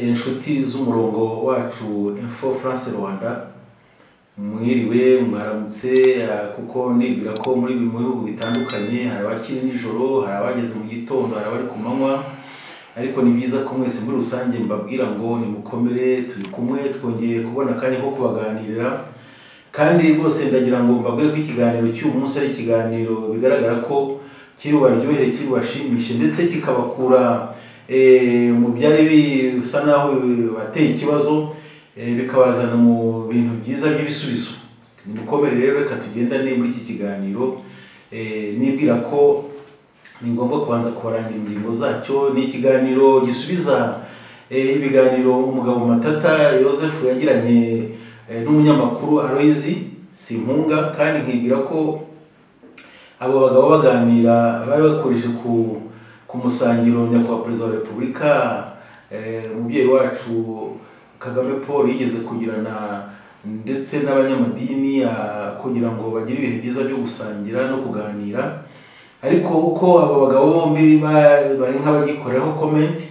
inshuti z'umurongo wacu info france rwanda mwiriwe mwaramutse kuko nibwira ko muri bimwe bihugu bitandukanye hari abakiri nijoro hari abageze mu gitondo hari abari ku manywa ariko ni byiza ko mwese muri rusange mbabwira ngo nimukomere turi kumwe twongeye kubona akanya ko kubaganirira kandi rwose ndagira ngo mbabwire ko ikiganiro cy'uyu munsi ari ikiganiro bigaragara ko kiri bubaryohere kiri bubashimishe ndetse kikabakura eh, mu byari bisa naho bibateye ikibazo eh, bikabazana mu bintu byiza by'ibisubizo nimukomere rero reka tugendane muri iki kiganiro eh, nibwira ko ni ngombwa kubanza kubarangira ingingo zacyo ni ikiganiro gisubiza eh, ibiganiro umugabo matata Joseph yagiranye eh, n'umunyamakuru Aloys Simpunga kandi nkibwira ko abo bagabo baganira bari bakurije ku ku musangiro nyakubahwa perezida wa repubulika eh, umubyeyi wacu kagame paul yigeze kugirana ndetse n'abanyamadini ah, kugira ngo bagire ibihe byiza byo gusangira no kuganira ariko uko abo bagabo bombi ba- bari nk'abagikoreraho komenti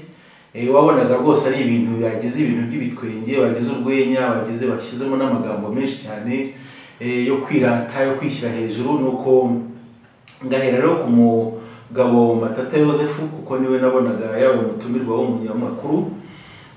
eh, wabonaga rwose ari ibintu bagize ibintu by'ibitwenge bagize urwenya bagize bashyizemo n'amagambo menshi cyane eh, yo kwirata yo kwishyira hejuru nuko ngahera rero ku mugabo matata yosefu kuko niwe nabonaga yabaye umutumirwa w'umunyamakuru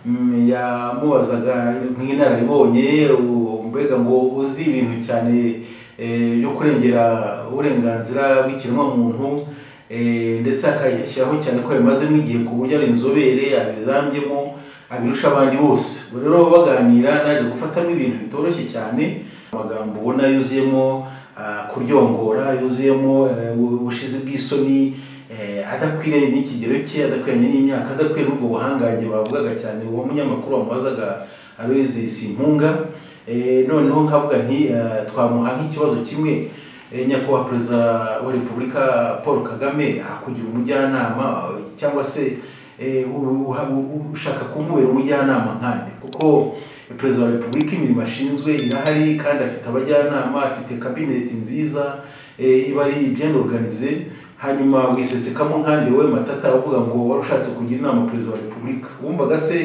Mm, yamubazaga nk'inararibonye u- mbega ngo uzi ibintu cyane eh, byo kurengera uburenganzira bw'ikiremwamuntu eh, ndetse akayashyiraho cyane ko yamazemo igihe ku buryo ari inzobere abirambyemo abirusha abandi bose Ubwo rero baganira naje gufatamo ibintu bitoroshye cyane amagambo ubona yuzuyemo ah, kuryongora yuzuyemo eh, ubu- ubushizi bw'isoni eh, adakwiriye n'ikigero cye adakwiranye n'imyaka adakwiriye n'ubwo buhangange bavugaga cyane uwo munyamakuru wamubazaga abeze simpunga Eh, noneho nkavuga nti eh, twamuha nk'ikibazo kimwe eh, nyakubahwa perezida wa repubulika paul kagame akugira umujyanama eh, cyangwa se eh, u- u- ushaka kumubera umujyanama nkande kuko perezida wa repubulika imirimo ashinzwe irahari kandi afite abajyanama afite kabineti nziza eh, iba ari bien organize hanyuma wisesekamo nkande wowe matata uvuga ngo wari ushatse kugira inama perezida wa repubulika wumvaga se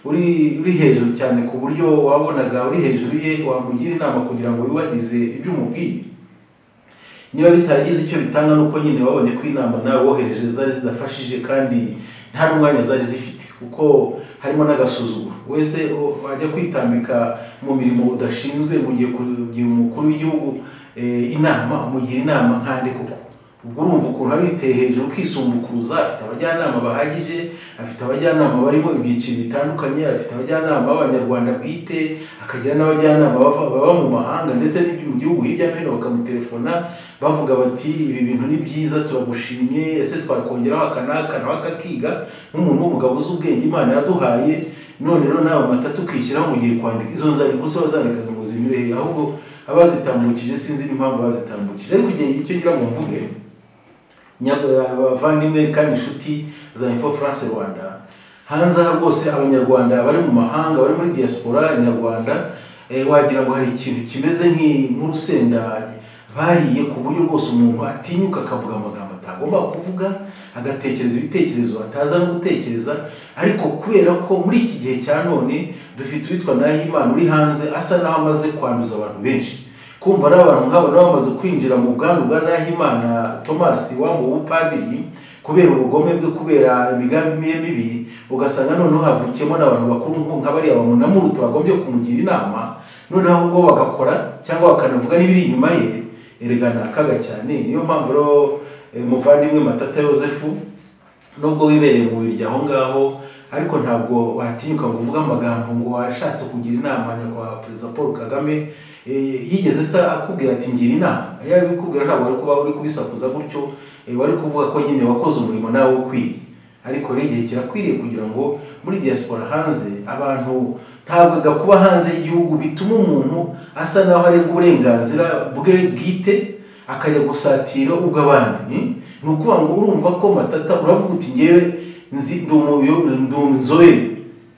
uri uri hejuru cyane ku buryo wabonaga uri hejuru ye wamugira inama kugira ngo yubahirize ibyo umubwiye niba bitaragize icyo bitanga nuko nyine wabonye ko inama nawe wohereje zari zidafashije kandi nta n'umwanya zari zifite kuko harimo n'agasuzuguro wese o- wajya kwitambika mu mirimo udashinzwe mu gihe kugira umukuru w'igihugu eh, inama umugira inama nkande koko ubwo urumva ukuntu aba yiteye hejuru ukisumbukuruza afite abajyanama bahagije afite abajyanama barimo ibyiciro bitandukanye afite abajyanama b'abanyarwanda bwite akagira n'abajyanama bava- baba mu mahanga ndetse n'ibyo mu gihugu hirya no hino bakamutelefona bavuga bati ibi bintu ni byiza turagushimye ese twakongeraho aka n'aka nawe akakiga nk'umuntu w'umugabo uzi ubwenge imana yaduhaye none rero nawe matatu ukishyiraho mu gihe kwandika izo nzandiko se wazandikaga ngo zinyure ahubwo abazitambukije sinzi n'impamvu bazitambukije ariko igihe icyo ngira ngo mvuge nyabwa- abavandimwe kandi inshuti za info france rwanda hanze aha rwose abanyarwanda bari mu mahanga bari muri diaspora nyarwanda eh, wagira ngo hari ikintu kimeze nk'i- nk'urusenda bariye ku buryo bwose umuntu atinyuka akavuga amagambo atagomba kuvuga agatekereza ibitekerezo ataza no gutekereza ariko kubera ko muri iki gihe cya none dufite uwitwa nahimana uri hanze asa naho amaze kwanduza abantu benshi kumva n'abantu nk'abo nabo bamaze kwinjira mu bwandu bwa Nahimana Thomas wambu w'upadiri kubera ubugome bwe kubera imigambi ye mibi ugasanga noneho havukiyemo n'abantu bakuru nko nk'abariya bamunamurutu bagombye kumugira inama noneho ahubwo bagakora cyangwa bakanavuga n'ibiri inyuma ye erega ni akaga cyane niyo mpamvu rero eh, muvandimwe Matata Yosefu nubwo wibereye mu biryo aho ngaho ariko ntabwo watinyuka ngo uvuge amagambo ngo washatse kugira inama nyakubahwa perezida paul kagame eh, yigeze se akubwira ati ngira inama iyo abikubwira ntabwo wari kuba uri kubisakuza gutyo eh, wari kuvuga ko nyine wakoze umurimo nawe ukwiye ariko rero igihe kirakwiriye kugira ngo muri diaspora hanze abantu ntabwo gakuba hanze y'igihugu bituma umuntu asa naho arenga uburenganzira bwe bwite akajya gusatira ubw'abandi ni ukuvuga ngo urumva ko matata uravuga uti ngewe nzi ndi umuyo- ndi inzobere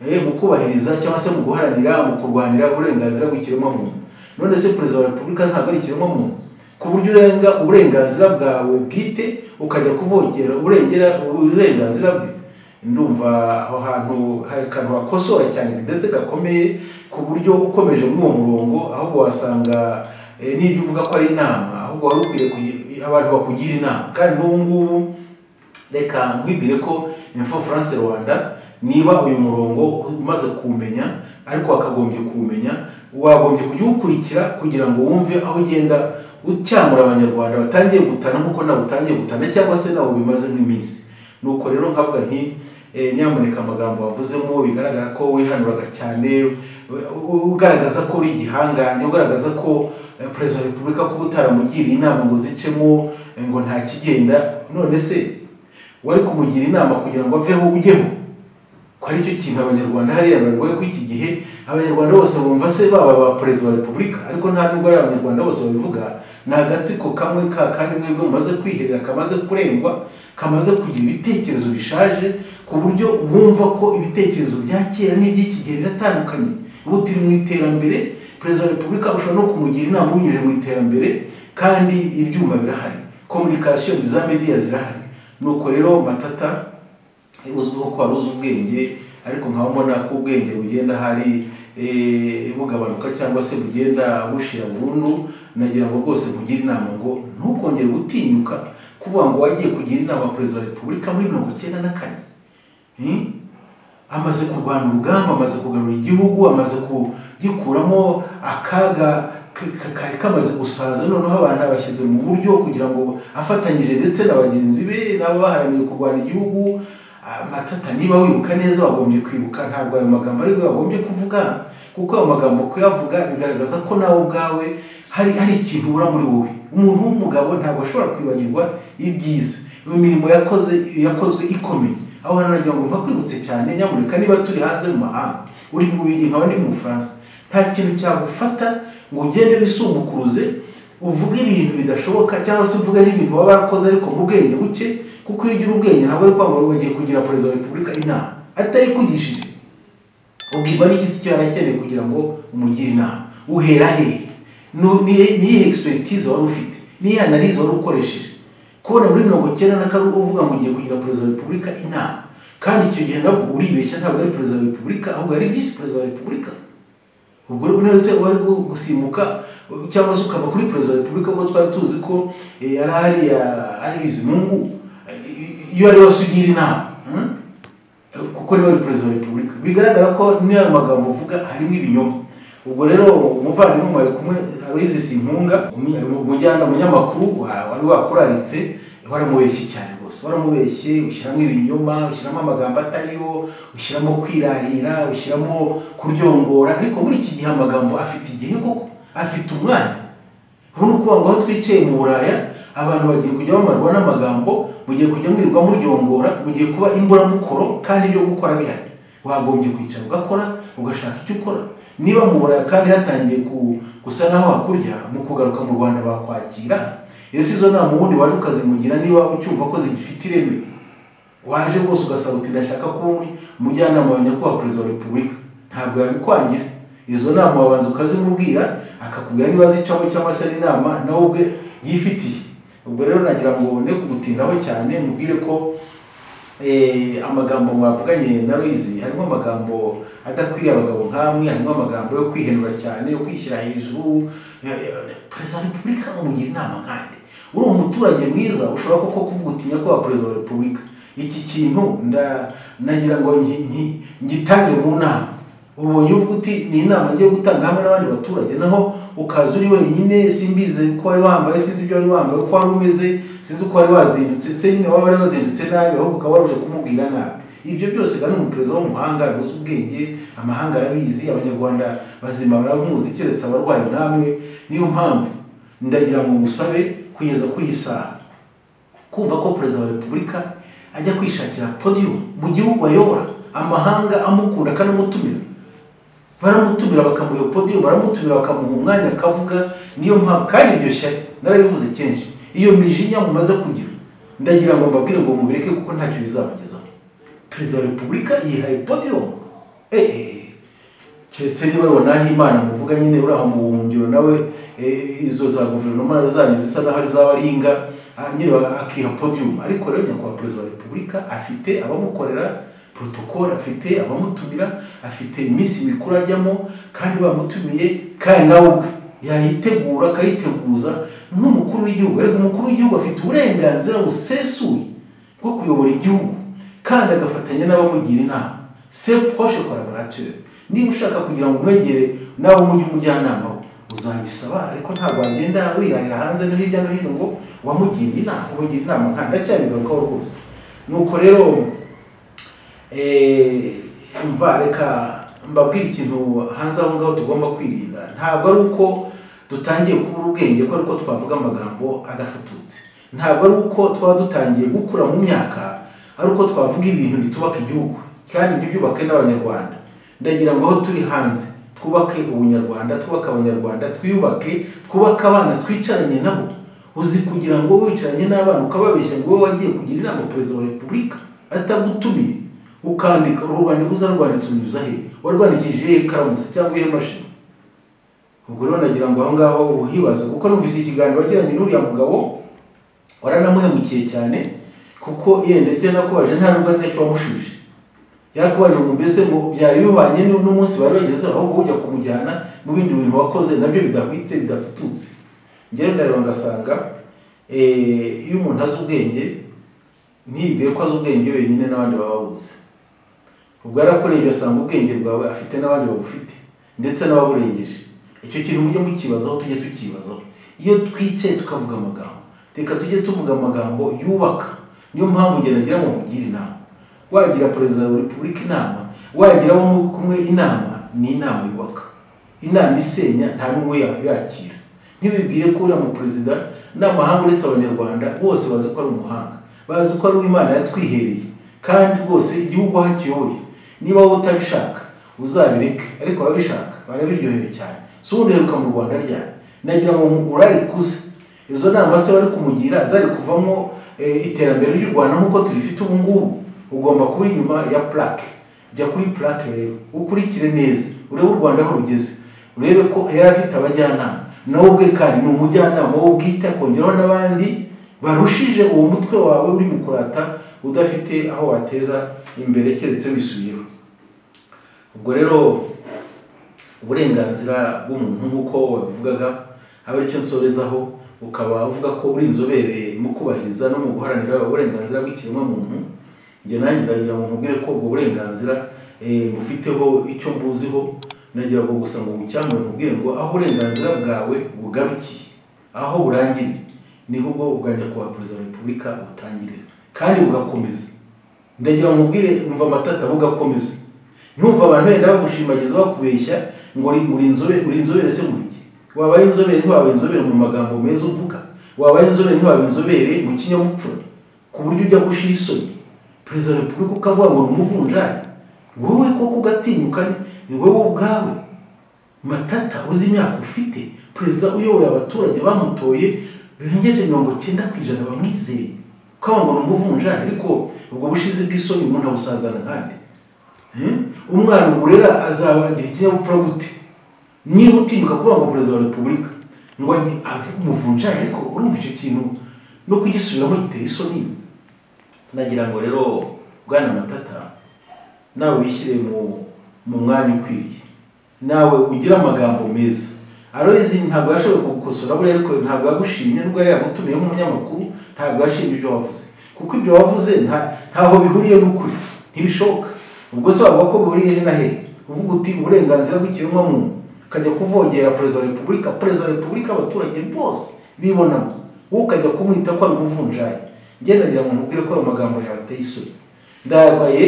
Eh, mu kubahiriza cyangwa se mu guharanira mu kurwanira uburenganzira bw'ikiremwamuntu none se perezida wa repubulika ntabwo ari ikiremwamuntu ku buryo urenga uburenganzira bwawe bwite ukajya kuvogera urengera uburenganzira bwe ndumva aho hantu hari akantu bakosora cyane ndetse gakomeye ku buryo ukomeje muri uwo murongo ahubwo wasanga eh, n'ibyo uvuga ko ari inama ahubwo wari ukwiye kugi- abantu bakugira inama kandi n'ubu ngubu reka nkwibwire ko info france rwanda niba uyu murongo umaze kuwumenya ariko wakagombye kuwumenya wagombye kujya uwukurikira kugira ngo wumve aho ugenda ucyamura abanyarwanda batangiye gutana nk'uko nawe utangiye gutana cyangwa se nawe bimaze nk'iminsi nuko rero nkavuga nti eh, nyamuneka amagambo wavuzemo bigaragara ko wihanuraga cyane u- u- ugaragaza ko uri igihangange ugaragaza ko eh, perezida wa repubulika kuba utaramugiriye inama ngo zicemo eh, ngo nta kigenda none se wari kumugira inama kugira ngo aveho ujyeho ko ari cyo kintu abanyarwanda hariya barwaye ko iki gihe abanyarwanda bose bumva se baba ba perezida wa repubulika ariko nta nubwo ari abanyarwanda bose babivuga ni agatsiko kamwe ka kandi mwebwe mumaze kwiherera kamaze kurengwa kamaze kugira ibitekerezo bishaje ku buryo bumva ko ibitekerezo bya kera n'iby'iki gihe biratandukanye buti mu iterambere perezida wa repubulika ushobora no kumugira inama binyuze mu iterambere kandi ibyuma birahari komunikasiyo za mediya zirahari nuko rero matata uzwiho ko wari uzi ubwenge ariko nkaba mbona ko ubwenge bugenda hari eh, bugabanuka cyangwa se bugenda bushira burundu nagira ngo rwose mugire inama ngo ntukongere gutinyuka kuvuga ngo wagiye kugira inama perezida wa repubulika muri mirongo icyenda na kane Hmm? amaze kurwana urugamba amaze kugarura igihugu amaze kugikuramo akaga k- k- kari kamaze gusaza noneho abantu abashyize mu buryo kugira ngo afatanyije ndetse na bagenzi be nabo baharaniye kurwana igihugu amatata niba wibuka neza wagombye kwibuka ntabwo ayo magambo aribwo wagombye kuvuga kuko ayo magambo kuyavuga bigaragaza ko nawe ubwawe hari hari ikintu ubura muri wowe umuntu w'umugabo ntabwo ashobora kwibagirwa ibyiza imirimo yakoze yakozwe ikomeye aho hantu nagira ngo mba kwibutse cyane nyamuneka niba turi hanze mu mahanga uri mu Bubiligi nkaba ndi mu Bufaransa nta kintu cyagufata ngo ugende wisumukuruze uvuge ibintu bidashoboka cyangwa se uvuge n'ibintu baba barakoze ariko mu bwenge buke kuko iyo ugira ubwenge ntabwo ari kwambara ngo ugiye kugira perezida wa repubulika inama atayikugishije ubwirwa n'iki se icyo yari akeneye kugira ngo umugire inama uhera hehe Nu- ni- niyihe egisipegitiza wari ufite niyihe analize wari ukoresheje kubona muri mirongo icyenda na kane uvuga ngo ugiye kugira perezida wa repubulika inama kandi icyo gihe nabwo uribeshya ntabwo ari perezida wa repubulika ahubwo yari visi perezida wa repubulika ubwo rero none se wari gusimbuka cyangwa se ukava kuri perezida wa repubulika kuko twari tuzi ko eh, yari hariya ari bizimungu Eh, iyo ari wese ugira inama hmm? kuko niwe ari perezida wa repubulika bigaragara ko n'ayo magambo uvuga harimo ibinyoma ubwo rero umuvandimwe mwari kumwe aloyizi simpunga umujyana umunyamakuru wa- wari wakuraritse waramubeshye cyane rwose waramubeshye ushyiramo ibinyoma ushyiramo amagambo atariyo ushyiramo kwirahira ushyiramo kuryongora ariko muri iki gihe amagambo afite igihe koko afite umwanya ubu ni ukuvuga ngo aho twicaye mu buraya abantu bagiye kujya bamarwa n'amagambo mugiye kujya mwirirwa muryongora mugiye kuba imburamukoro kandi ibyo gukora bihari wagombye kwicara ugakora ugashaka icyo ukora niba mu buraya kandi hatangiye ku- gusa naho hakurya mu kugaruka mu rwanda bakwakira ese izo nama ubundi waje ukazimugira niba ucyumva ko zigifite ireme waje rwose ugasaba uti ndashaka kuba umwe- umujyanama wa nyakubahwa perezida wa repubulika ntabwo yabikwangira izo nama wabanza ukazimubwira akakubwira niba zicamo cyangwa se ari inama nawe ubwe yifitiye ubwo rero nagira ngo ne kugutindaho cyane mubwire ko eh, amagambo mwavuganye na Louise harimo amagambo adakwiriye abagabo nkamwe harimo amagambo yo kwihenura cyane yo kwishyira hejuru ya- ya- perezida wa repubulika mumugira inama nkande uri umuturage mwiza ushobora koko kuvuga uti nyakubahwa perezida wa repubulika iki kintu nda- nagira ngo ngi- ngi- ngitange mu nama ubonye uvuga uti ni inama ngiye gutanga hamwe n'abandi baturage naho ukaza uri wenyine simbize uko wari wambaye sinzi ibyo wari wambaye uko wari umeze sinzi uko wari wazindutse se nyine waba wari wazindutse nabi ahubwo ukaba waruje kumubwira nabi ibyo byose kandi umuperezida w'umuhanga aduze ubwenge amahanga arabizi abanyarwanda bazima baramuzi keretse abarwayi nk'amwe niyo mpamvu ndagira ngo musabe kugeza kuri iyi saha kumva ko perezida wa repubulika ajya kwishakira podium mu gihugu ayobora amahanga amukunda kandi amutumira baramutumira bakamuha iyo podium baramutumira bakamuha umwanya akavuga niyo mpamvu kandi iryo shyari narabivuze kenshi iyo mijinya mumaze kugira ndagira ngo mbabwire ngo mubireke kuko ntacyo bizabagezaho perezida wa repubulika yihaye podium eh, eh, eh. keretse niba wabona imana muvuga nyine uri aho mu buhungiro nawe eh, izo za guverinoma zanyu zisa naho zaba ari inga ah, nyine ba- akiha podium ariko rero nyakubahwa perezida wa repubulika afite abamukorera protocole afite abamutumira afite iminsi mikuru ajyamo kandi bamutumiye kandi nawe ubwe yayitegura akayiteguza nk'umukuru w'igihugu ariko umukuru w'igihugu afite uburenganzira busesuye bwo kuyobora igihugu kandi agafatanya n'abamugira inama se poshe collaborateur niba ushaka kugira ngo umwegere nawe umujye umujyanama we, uzabisaba ariko ntabwo wagenda wirarira hanze no hirya no hino ngo wamugiriye inama umugira inama nka ndacyabigarukaho rwose nuko rero eh, umva reka mbabwire ikintu hanze aho ngaho tugomba kwirinda ntabwo ari uko dutangiye kubura ubwenge ko ariko twavuga amagambo adafututse ntabwo ari uko twaba dutangiye gukura mu myaka ari uko twavuga ibintu bitubaka igihugu kandi ntibyubake n'abanyarwanda ndagira ngo aho turi hanze twubake ubunyarwanda twubake abanyarwanda twiyubake twubake abana twicaranye nabo uzi kugira ngo wowe wicaranye n'abana ukababeshya ngo wowe wagiye kugira inama perezida wa repubulika atagutumiye ukandika uru rwandiko uza rwanditse unyuza he warwandikishije ikaramu se cyangwa iyo mashini ubwo rero nagira ngo aho ngaho uhibaza kuko numvise ikiganiro wagiranye n'uriya mugabo waranamuhemukiye cyane kuko yenda icyo nakubaje nta nubwo ari nacyo wamushuje yakubaje ngo mbese ngo byari bibanye n'u- n'umunsi bari bagezeho ahubwo ujya kumujyana mu bindi bintu wakoze nabyo bidahwitse bidafututse njyewe ndareba ngasanga eh, iyo umuntu azi ubwenge ntibwire ko azi ubwenge wenyine n'abandi baba babuze ubwo yarakurebye asanga ubwenge bwawe afite n'abandi babufite ndetse n'ababurengeje icyo kintu mujye mukibazaho tujye tukibazaho iyo twicaye tukavuga amagambo reka tujye tuvuga amagambo yubaka niyo mpamvu ugeragira ngo mugire inama wagira perezida wa repubulika inama wagira abo muri kumwe inama ni inama yubaka inama isenya nta n'umwe ya- yakira ntibibwire ko uriya muperezida n'amahanga uretse abanyarwanda bose bazi ko ari umuhanga bazi ko ari uw'imana yatwihereye kandi rwose igihugu aho akiyoboye niba wowe utabishaka uzabireke ariko ababishaka barabiryohewe cyane si ubundi uheruka mu rwanda ryari nagira ngo urarikuze izo nama se bari kumugira zari kuvamo eh, iterambere ry'u rwanda nk'uko turifite ubu ngubu ugomba kuba inyuma ya plaque jya kuri plaque rero ukurikire neza urebe u rwanda aho rugeze urebe ko yari afite abajyanama nawe ubwe kandi ni umujyanama wowe ubwite akongeraho n'abandi barushije uwo mutwe wawe uri mu kurata udafite aho wateza imbere keretse bisubiyeho ubwo rero uburenganzira bw'umuntu nk'uko wabivugaga aba aricyo nsorezaho ukaba uvuga ko uri inzobere mu kubahiriza no mu guharanira uburenganzira bw'ikiremwamuntu njye nanjye ndagira ngo nkubwire ko ubwo burenganzira eh, bufiteho icyo mbuziho nagira ngo gusa ngo bucyamure nkubwire ngo aho uburenganzira bwawe bugarukiye aho burangiriye niho ubwo ubwanjye kuba perezida wa repubulika butangirira kandi bugakomeza ndagira ngo nkubwire umva amatata bugakomeza ntumva abantu benda bagushimagiza bakubeshya ngo uri uri inzobere uri inzobere se mu iki wabaye inzobere ntiwabaye inzobere mu magambo meza uvuga wabaye inzobere ntiwabaye inzobere mu kinyabupfura ku buryo ujya gushira isoni perezida wa repubulika ukavuga ngo ni umuvunjayi wowe koko ugatinyuka ni wowe ubwawe matata uzi imyaka ufite perezida uyoboye abaturage bamutoye birengeje mirongo cyenda ku ijana bamwizeye ukavuga ngo ni umuvunjayi ariko ubwo bushize bw'isoni umuntu abusazana nkande Hmm? umwana urera azaba agira ikinyabupfura gute niba utinyuka kuba ngo perezida wa repubulika ngo ajye umuvunjayi ariko urumva icyo kintu no kugisubiramo giteye isoni nagira ngo rero bwana matata nawe wishyire mu mu mwanya ukwiye nawe ugire amagambo meza arozi ntabwo yashoboye kugukosora buriya ariko ntabwo yagushimye nubwo yari yagutumiye nk'umunyamakuru ntabwo yashimye ibyo wavuze kuko ibyo wavuze nta- ntaho bihuriye n'ukuri ntibishoboka ubwo se wavuga ko bihuriye he na he uvuga uti uburenganzira bw'ikiremwamuntu ukajya kuvogera perezida wa repubulika perezida wa repubulika abaturage bose bibonamo wowe ukajya kumwita ko ari umuvunjayi ngendagira ngo nkubwire ko ayo magambo yawe ateye isoni ndayagaye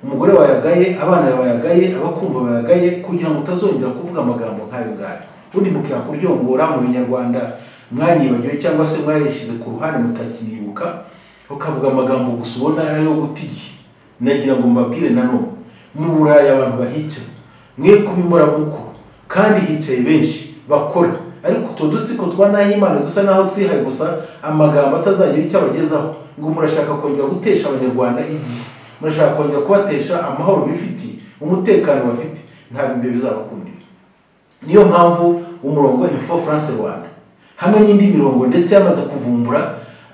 umugore wayagaye abana bayagaye abakumva bayagaye kugira ngo utazongera kuvuga amagambo nk'ayo ngayo ubundi mukakuryongora mu binyarwanda mwanyibagiwe cyangwa se mwarishyize ku ruhande mutakinibuka ukavuga amagambo gusa ubona ari ayo guta igihe nagira ngo mbabwire nanone mu burayi abantu bahicaye mwe kubimora muko kandi hicaye benshi bakora ariko utu dutsiko twa nahimana dusa naho twihaye gusa amagambo atazagira icyo abagezaho ngo murashaka kongera gutesha abanyarwanda igihe murashaka kongera kubatesha amahoro bifitiye umutekano bafite ntabwo ibyo bizabakundira niyo mpamvu umurongo info france rwanda hamwe n'indi mirongo ndetse yamaze kuvumbura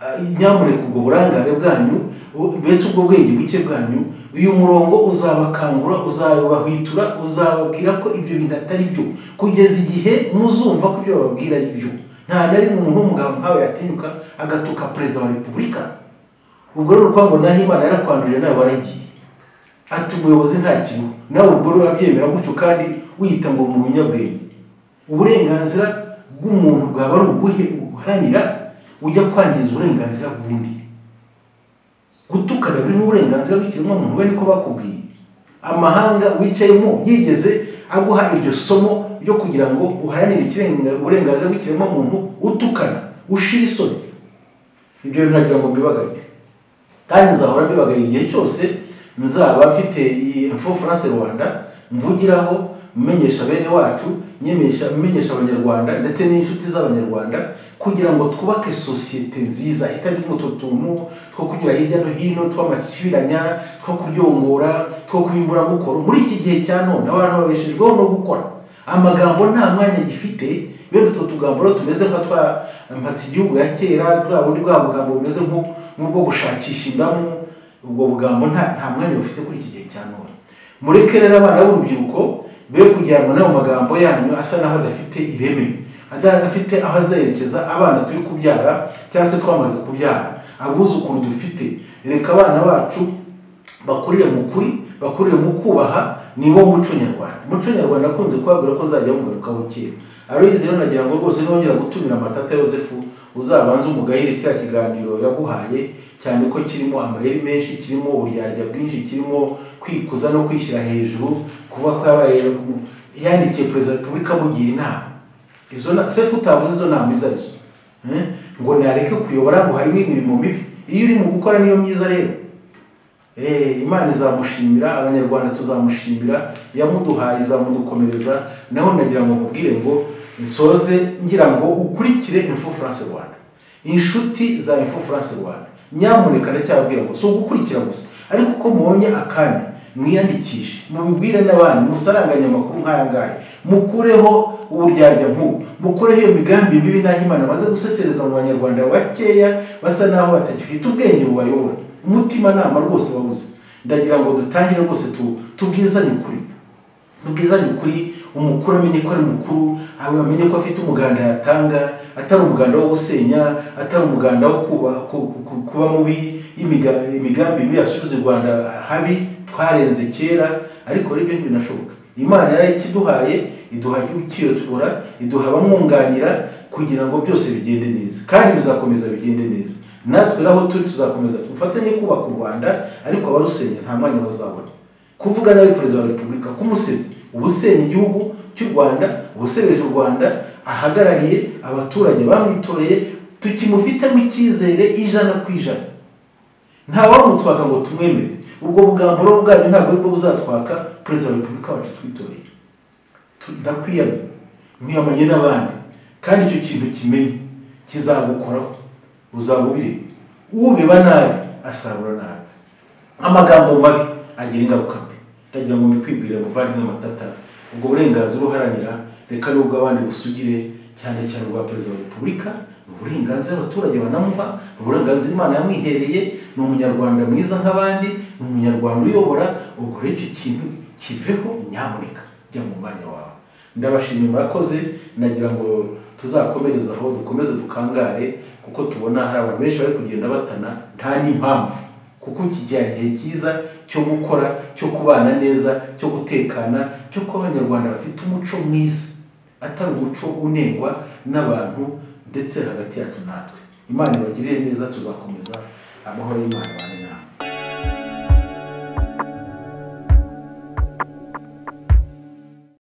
ah, nyamuneka ubwo burangare bwanyu u- mbese ubwo bwenge buke bwanyu uyu murongo uzabakangura uzabahwitura uzababwira ko ibyo bintu atari byo kugeza igihe muzumva ko ibyo bababwira ari byo nta na rimwe umuntu w'umugabo nkawe yatinyuka agatuka perezida wa repubulika ubwo rero urwango naho imana yarakwanduje nawe waragiye ati umuyobozi nta kintu nawe ubwo rero urabyemera gutyo kandi wiyita ngo mu bunyabwenge uburenganzira bw'umuntu bwaba ari ubuhe uharanira ujya kwangiza uburenganzira bw'undi gutukana biri n'uburenganzira bw'ikiremwamuntu we niko bakubwiye amahanga wicayemo yigeze aguha iryo somo ryo kugira ngo uharanire ikirenga- uburenganzira bw'ikiremwamuntu utukana ushira isoni ibyo bintu nagira ngo mbibagarire kandi nzahora mbibagarira igihe cyose nzaba mfite iyi info france rwanda mvugiraho menyesha bene wacu nyemesha menyesha abanyarwanda ndetse n'inshuti z'abanyarwanda kugira ngo twubake sosiyete nziza itarimo utu tuntu two kunyura hirya no hino tw'amakiriranya two kuryongora two kubimburamukoro muri iki gihe cya none abantu babeshejweho no gukora amagambo nta mwanya gifite bene utwo tugambo rero tumeze nka twa mpatse igihugu ya kera bwa bundi bwa bugambo bumeze nko- nk'ubwo gushakisha indamu ubwo bugambo nta nta mwanya bufite kuri iki gihe cya none mureke rero abana b'urubyiruko be kujyanwa n'ayo magambo yanyu asa n'aho adafite ireme adafite aho azerekeza abana turi kubyara cyangwa se twamaze kubyara abuzukuru dufite reka abana bacu bakurire mu kuri bakurire mu kubaha ni wo muco nyarwanda umuco nyarwanda akunze kubabwira ko nzajya mugarukaho kera aroyizi rero nagira ngo rwose nongera gutumira amatata yosefu uzabanze umugahire kiriya kiganiro yaguhaye cyane ko kirimo amayeri menshi kirimo uburyarya bwinshi kirimo kwikuza no kwishyira hejuru kuba kwabaye yandikiye perezida wa repubulika amugira inama izo na sefu utavuze izo nama izo arizo Eh? ngo nareke kuyobora ngo harimo imirimo mibi iyo uri mu gukora niyo myiza rero Eh, imana izamushimira abanyarwanda tuzamushimira yamuduhaye izamudukomereza naho nagira ngo mubwire ngo nsoze ngira ngo ukurikire info france rwanda inshuti za info france rwanda nyamuneka ndacyababwira ngo si ugukurikira gusa ariko uko mubonye akanya mwiyandikishe mubibwire n'abandi musaranganye amakuru nk'aya ngaya mukureho uburyarya nk'ubu mukureho iyo migambi mibi n'aho imana amaze gusesereza mu banyarwanda bakeya basa n'aho batagifite ubwenge bubayobora umutimanama rwose wabuze ndagira ngo dutangire rwose tu- tubwizanye ukuri tubwizanye ukuri umukuru amenye ko ari mukuru aba- amenye ko afite umuganda yatanga atari umuganda wo gusenya atari umuganda wo kuba, ku- ku- ku- kuba mubi imiga- imigambi mibi yasubiza u rwanda habi twarenze kera ariko rero ibyo ntibinashoboka imana yarayikiduhaye iduha ukiyotobora iduha abamwunganira kugira ngo byose bigende neza kandi bizakomeza bigende neza natwe naho turi tuzakomeza dufatanye kubaka u rwanda ariko abarusenya nta mwanya bazabona kuvuga nawe perezida wa repubulika kumusebya uba usenya igihugu cy'u rwanda uba usebeje u rwanda ahagarariye abaturage bamwitoreye tukimufitemo icyizere ijana ku ijana nta wamutwaka ngo tumwemere ubwo bugambo rero bwanyu ntabwo aribwo buzatwaka perezida wa repubulika wacu twitoreye Tu- ndakwiyama mwiyamanye n'abandi kandi icyo kintu kimenye kizagukoraho uzaba ubireba ubeba nabi asarura nabi amagambo mabi agira ingaruka mbi ndagira ngo mbikwibwire muvandimwe matata ubwo burenganzira uharanira reka n'ubwo abandi busugire cyane cyane ubwa perezida wa repubulika ni uburenganzira abaturage banamuha ni uburenganzira imana yamwihereye ni umunyarwanda mwiza nk'abandi ni umunyarwanda uyobora ubwo rero icyo kintu kiveho nyamuneka jya mu mwanya wawe ndabashimira murakoze nagira ngo tuzakomereze aho dukomeze dukangare kuko tubona hari abantu benshi bari kugenda batana nta n'impamvu kuko iki gihe hari igihe cyiza cyo gukora cyo kubana neza cyo gutekana cyo kuba abanyarwanda bafite umuco mwiza atari umuco unengwa n'abantu ndetse hagati yacu natwe imana ibagirire neza tuzakomeza amahoro y'imana abane